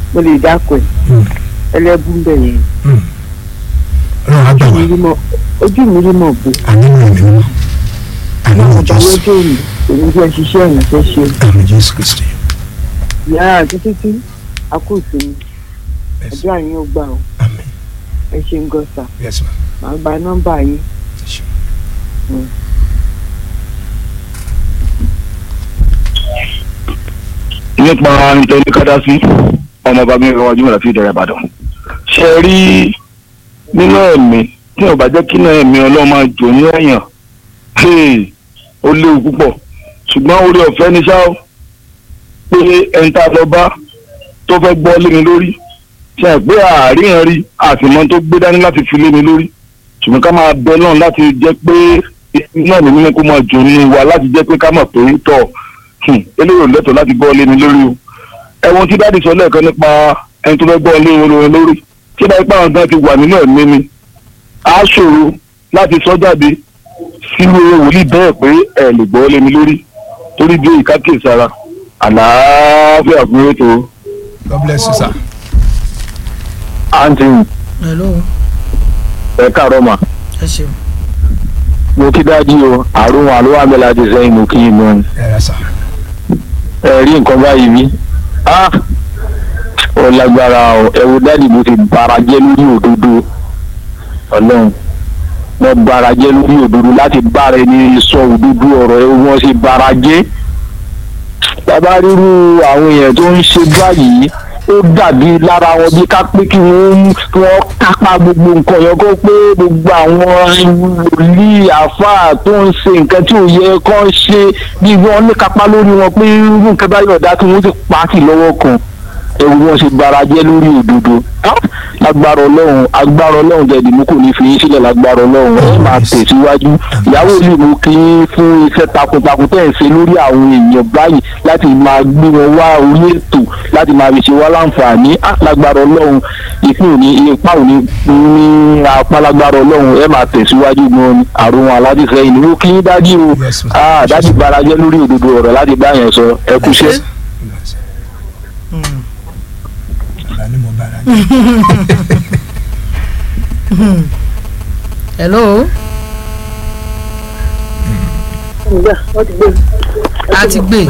mo lè dákọ̀ ẹ̀ Mm. ẹlẹ́bùn bẹ̀ yẹn Mm. ọlọ́run á gbà wá mi rí mọ́ ojú mi rí mọ́ bò àníwò ẹ̀mí mímọ́ àníwò ọba jésù lọ́jọ́ òní èmi fẹ́ ṣiṣẹ́ ìrìnsẹ̀ ṣe àmì jésù kristi ìyá àti títí akóso mi Yes. àdúrà yín ó gbà ó àmì ẹ ṣe ń gọ́sà yes ma màá gba nọ́mbà yín ẹ ṣe. nípa nítorí kádásí ọmọ bàbá mi rọwájú mọ̀lá fi ìdẹ̀rẹ̀ ìbàdàn. ṣe rí nínú ẹ̀mí tí ò bá jẹ́ kí náà ẹ̀mí ọlọ́run máa jò ní ẹ̀yàn hey, ó léwu púpọ̀ ṣùgbọ́n orí ọ̀fẹ́ ní ṣá ó pé ẹni tá a lọ bá tó fẹ́ gbọ́ lé mi lórí ṣe é pé àárín rí àtìmọ́ tó gbé dání láti fi lé mi lórí ṣùgbọ́n ká máa bẹ náà láti jẹ́ pé náà ní mímú kó máa jò nínú wa láti jẹ́ pé ká mọ̀ pé tọ̀ hmm, eléyìí ò lẹ́tọ̀ọ́ láti gbọ́ lé mi lórí o ẹ̀wọ̀n tí dáàdì sọ lẹ́ẹ̀kan nípa ẹni tó fẹ́ gbọ́ lé olórin lórí tí báyìí pé àwọn gan ti wà nínú ẹ̀mí mi á ṣòro láti sọ jáde sínú wòlíì bẹ́ẹ̀ pé ẹ̀ lè gbọ́ lé mi lórí torí bí ìkákè sára àlàáfíà fún ètò god bless you sir. àǹtí hello ẹ̀ káàárọ̀ mà ẹ ṣeun mo kí dájú o àrùn àlùwà mi láti sẹ́yìn mo kí i mọ́ ẹ rà sà. ẹ rí nǹkan báyìí rí ah ó lágbára o ẹ wo dáàdì mo ti bara jẹ́ lórí òdodo ọlọ́run mo bara jẹ́ lórí òdodo láti bára ẹni sọ òdodo ọ̀rọ̀ ẹ wọ́n sì bara jẹ́ bàbá ríru àwọn èèyàn tó ń ṣe báyìí ó dàbí lára wọn bí ká pé kí wọ́n kí wọ́n kápá gbogbo nǹkan yẹn kó pé gbogbo àwọn wòlíì àáfàá tó ń ṣe nǹkan tí ò yẹ kó ń ṣe bí wọ́n ní kápá lórí wọn pé irú nǹkan báyìí ọ̀dà kí wọ́n ti pa á sí lọ́wọ́ kan ẹ̀rù wọn ṣe bara jẹ́ lórí òdodo lágbára ọlọ́run agbára ọlọ́run jẹ̀dí mú kò ní fi yín sílẹ̀ lágbára ọlọ́run ẹ máa tẹ̀síwájú ìyàwó ìlú mú kí yín fún iṣẹ́ takuntakun tẹ̀ ń ṣe lórí àwọn èèyàn báyìí láti máa gbé wọn wá orí ètò láti máa fi ṣe wá láǹfààní á lágbára ọlọ́run ìpín òní ipa òní ní apá lágbára ọlọ́run ẹ máa tẹ̀síwájú gan ni àrùn aládìsẹ́yìn ni ó kí yín dájú o Yes, ma'am. ah dájú bara jẹ́ lórí òdodo ọ̀rọ̀ láti bá yẹn sọ ẹ kúṣẹ́. ọ̀la ni mo bára jẹ́. hello a ti gbé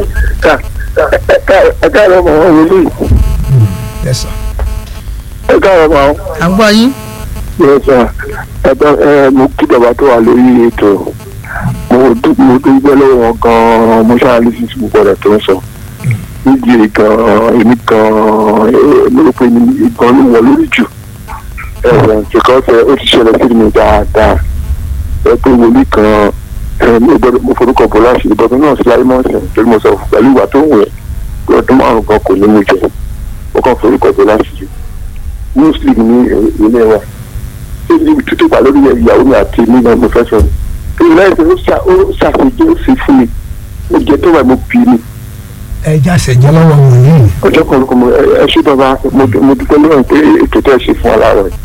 ẹ káàárọ̀ mọ̀ ọ́n wọlé yes sir. ẹ káàárọ̀ mọ̀ ọ́n. à ń gbọ́ yín Yes, sir. ẹ̀gbọ́n ẹ mo kí bàbá tó wà lórí ètò mo dú- mo dúpẹ́ lọ́wọ́ wọn gan-an mo ṣáà lè sísè gbogbo ọ̀rọ̀ tó ń sọ nídìí gan-an èmi gan-an eh, mo rò pé èmi gan ló wọ lórí jù ẹ̀wọ̀n ṣèkọ́sẹ̀ ó ti ṣẹlẹ̀ sí mi dáadáa ẹ pé wòlíì kan ẹ mo gbọ́dọ̀ mo forúkọ bọ̀ láti ìbọ̀dún náà sí láyé mọ́ọ̀sẹ̀ torí mo sọ pẹ̀lú ìwà tó ń wẹ̀ pé ọdún márùn-ún kan kò ní mú jẹ mo kàn forúkọ bọ̀ láti jù muslim ní ilé wa níbi tútù pa lórí ìyàwó mi àti mi náà mo fẹ́ sọ ni. ìlú ẹ̀sìn ó ṣà- ó ṣàṣejù ó sì fún mi ó jẹ tó wà mo bì í ni. ẹ já ṣẹjẹ lọ́wọ́ wòlíì. ọjọ́ kan lóko mo ẹ ẹ ṣé bàbá mo dú- mo dúpẹ́ lọ́wọ́ pé ètò tẹ́ ẹ ṣe fún aláàrọ̀ rẹ̀.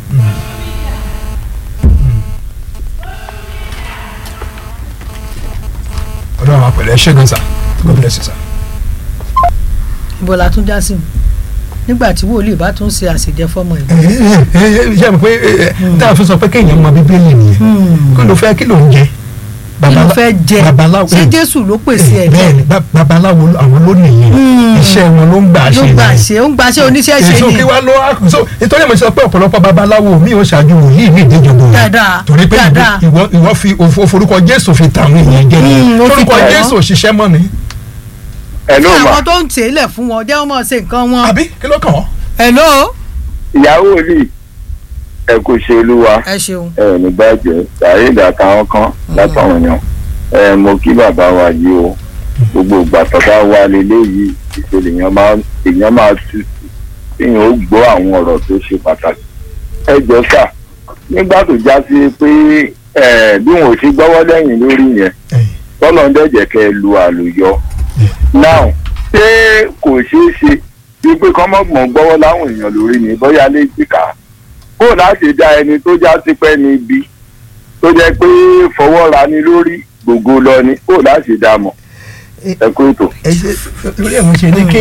ọlọ́run àwọn pẹ̀lú ẹ ṣé gan sir. god bless you sir. ibo la tún já sí nígbà tí wòlíì bá tún ṣe àṣejẹ fọmọ ẹ. ẹ ẹ ẹ ẹ ṣe àmì pé ẹ, ẹ, tá a fi sọ pé kéèyàn mọ bíbélì nìyẹn kí ló fẹ́ kí ló ń jẹ. kí ló Babala- fẹ́ jẹ babaláwo ṣé jésù ló pèsè ẹ̀ bẹ́ẹ̀ ni ba- babaláwo ló- àwọn ló nìyẹn iṣẹ́ wọn ló ń gbà ṣe ló gbà nìyẹn. ṣe ó ń gbà ṣe oníṣẹ́ ṣe èso ni kí wá ló wá so nítorí mo sọ pé ọ̀pọ̀lọpọ̀ babaláwo mi ò ṣáájú wòlíì mi ìdíjọba òun Dáadáa, torí pé dáadáa. ìwọ ìwọ fi òfo- forúkọ jésù fi tàwọn èèyàn jẹ ni Mm, ó fi forúkọ tàn wọ́n. jésù òṣìṣẹ́ mọ́ ni ẹ ló kí mà àwọn tó ń tèélẹ̀ fún wọn jẹ́ wọ́n mọ̀ ṣe nǹkan wọn. àbí kí ló kàn wọ́n. hello ìyàwó rí ẹ kò ṣe olúwa ẹ ṣeun ẹ ní bàjẹ́ sàárè àtàwọn kan látàwọn èèyàn ẹ mo kí bàbá wa yìí o gbogbo ìgbà tó bá wà lélẹ́yìí ìṣẹ̀lẹ̀ èèyàn máa èèyàn máa tutù èèyàn ó gbọ́ àwọn ọ̀rọ̀ tó ṣe pàtàkì ẹ jọ sà nígbà tó já sí pé ẹ bí wọn ò ṣe gbọ́wọ́ lẹ́yìn lórí yẹn Ẹ̀yìn. tọ́lọ́ ń dẹ̀jẹ̀ kẹ́ ẹ lu àlùyọ now ṣé kò ṣeé ṣe wípé kọ́mọ́gbọ̀n gbọ́wọ́ láwọn èèyàn lórí ni bóyá lè jìkà kó láti dá ẹni tó já sí pẹ́ ní ibi tó jẹ́ pé fọwọ́ ra ni lórí gbogbo lọ ni kó láti dá mọ̀ ẹ kó ètò. ẹ ṣe lórí ẹ̀ mo ṣe ní kí